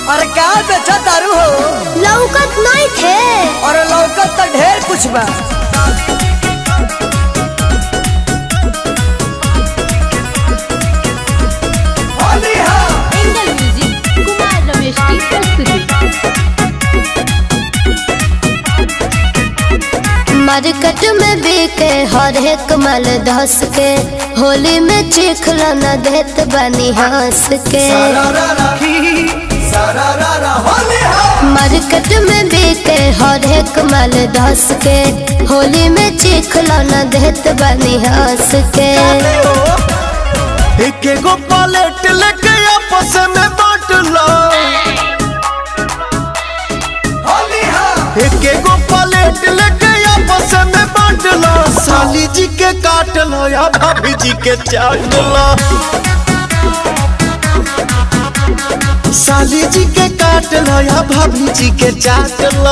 अरे का बेचा तारू हो लौकत नहीं थे और लौकत तो ढेर कुछ बा एंगल म्यूजिक कुमार रमेश की प्रस्तुति मार्केट में बिके हर एक माल धस के होली में चिखला न देत बनी हंस के मार्केट में बिके हर एक माल धस के होली में चिखला न देत बनी हंस के एक एगो पलेट लेके आपस में बांट लो एक एगो पलेट लेके आपस में बांट लो साली जी के काट लो या भाभी जी के चाट लो साली जी के काट लो या भाभी जी के चाट लो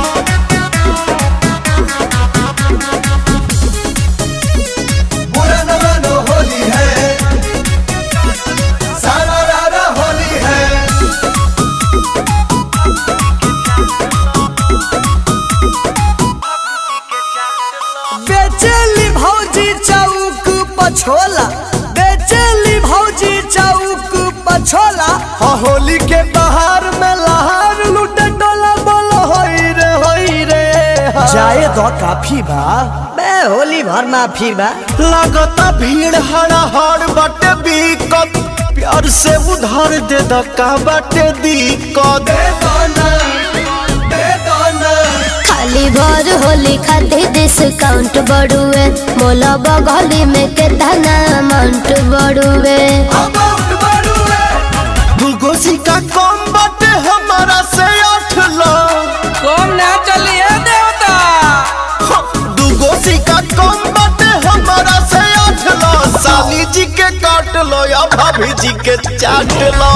बेचेली भौजी चौक पछोला बेचेली भौजी चौक पछोला हाँ, होली के बाहर में लहार लूटे डोला बोलो होई रे होई रे हाँ। जाए तो काफी बा बे होली भर माफी बा लगता भीड़ हड़ा हड़ बाटे बीकत प्यार से उधार दे द का बाटे दिक्कत खाली भर होली खातिर डिस्काउंट बढ़ुए मोला बगली में केतना अमाउंट बढ़ुए दूगो सिक्का कम बाटे हमारा से आठ लो कम ना चलिए देवता हाँ, दूगो सिक्का कम बाटे हमारा से आठ लो साली जी के काट लो या भाभी जी के चाट लो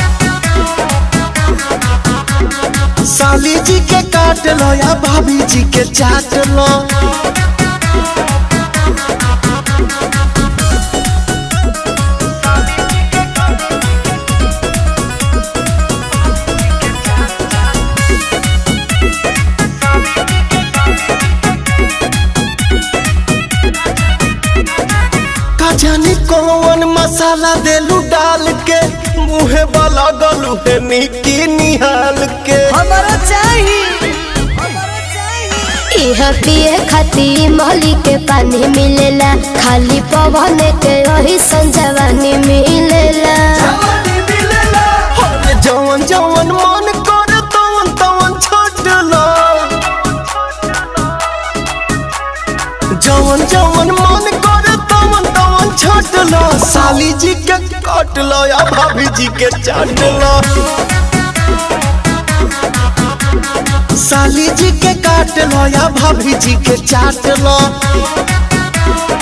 साली जी के काट लो या भाभी जी के चाट लो का जाने कौन मसाला देलू डाल के मुहे वाला गलू है निकी निहाल के हमारा चाहिए हमारा चाहिए इह पिए खातिर मोहली के पानी मिलेला खाली पवन के वही संजवानी मिलेला अरे जवन जवन मन कर तवन तवन छोट लो जवन जवन मन कर तवन तवन छोट लो साली जी के काट लो या भाभी जी के चाट लो साली जी के काट लो या भाभी जी के चाट लो